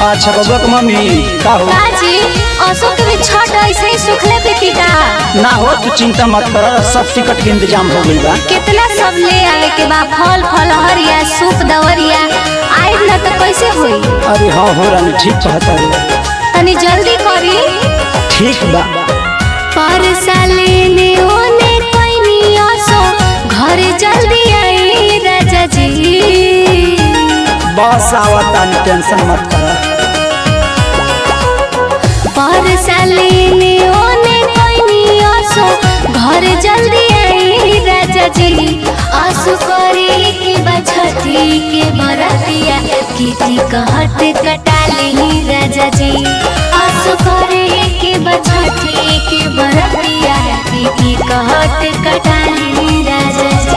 अच्छा बबुआ के मम्मी का हो काजी अशोक के भी छठ ऐसे ही सुखले पीती का ना हो तू चिंता मत कर सब टिकट के इंतजाम हो गइल बा कितना सब ले आवे के बा फल फल हरिया सूप दवरिया आइब ना तो कैसे होई अरे हाँ हो रानी ठीक कहता है तनी जल्दी करी ठीक बा पर साले ने ओने कोइनी असो घर जल्दी आई राजा जी बस आवता टेंशन मत कर पर साले ने ओने कोइनी असो घर जल्दी आई राजा जी आसु करे के बछती के बरतिया किटी कहत कटाली राजा जी आसु करे के बछती के बरतिया किटी कहत कटाली राजा जी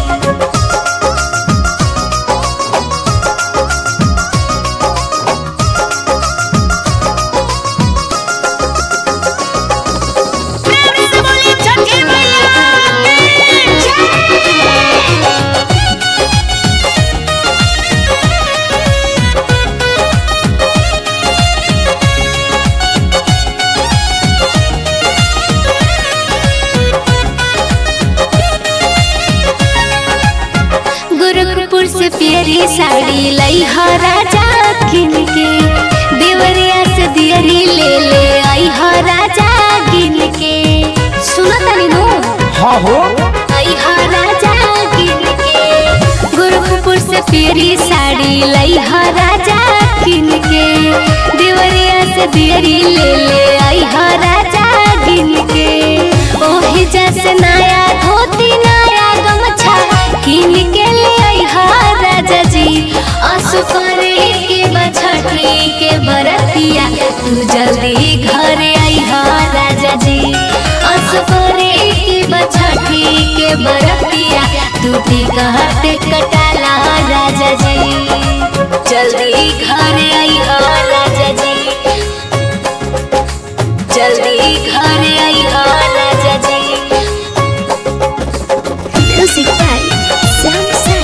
गोरखपुर से प्यारी साड़ी लई ह राजा किन के देवरिया से दियरी ले ले आई ह राजा किन के सुनो तनी नु हाँ हो आई ह राजा किन के गोरखपुर से प्यारी साड़ी लई ह राजा किन के देवरिया से दियरी ले ले आई ह राजा किन के ओही जैसे नया धोती नया गमछा किन के ले आई ह राजा जी असु करे के बछठी के बरतिया तू जल्दी घर आई ह राजा जी असु करे के बछठी के बरतिया तू टिकट कटाला राजा जी जल्दी घर आई ह राजा जी जल्दी घर आई ह राजा जी म्यूजिक बाय सैमसंग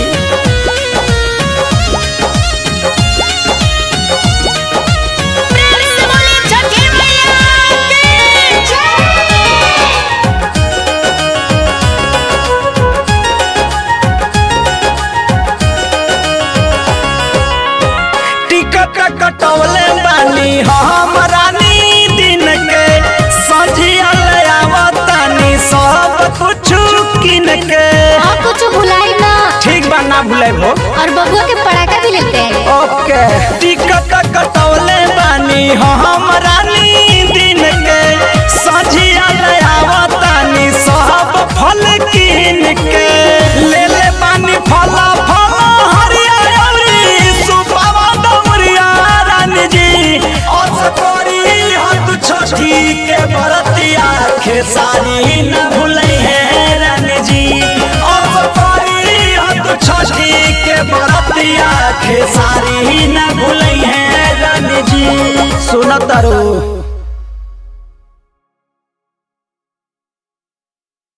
टिकट कटवले बानी हम रानी दिन के सजिया ले आवतानी सब कुछ किन के और कुछ भुलाई ना ठीक बा ना भूले हो और बबुआ के पटाखा भी लेते हैं ओके टिकट कटवले बानी हम रानी दिन के सजिया ले आवतानी सब फल किन के ले ले बानी फल फल हरिया अउरी सुपावा दौरिया रानी जी असकोरी हाथ छठी के बरतिया खेसारी न भूले है रानी जी असकोरी हाथ छठी के बरतिया खेसारी न भूले है रानी जी सुनत रो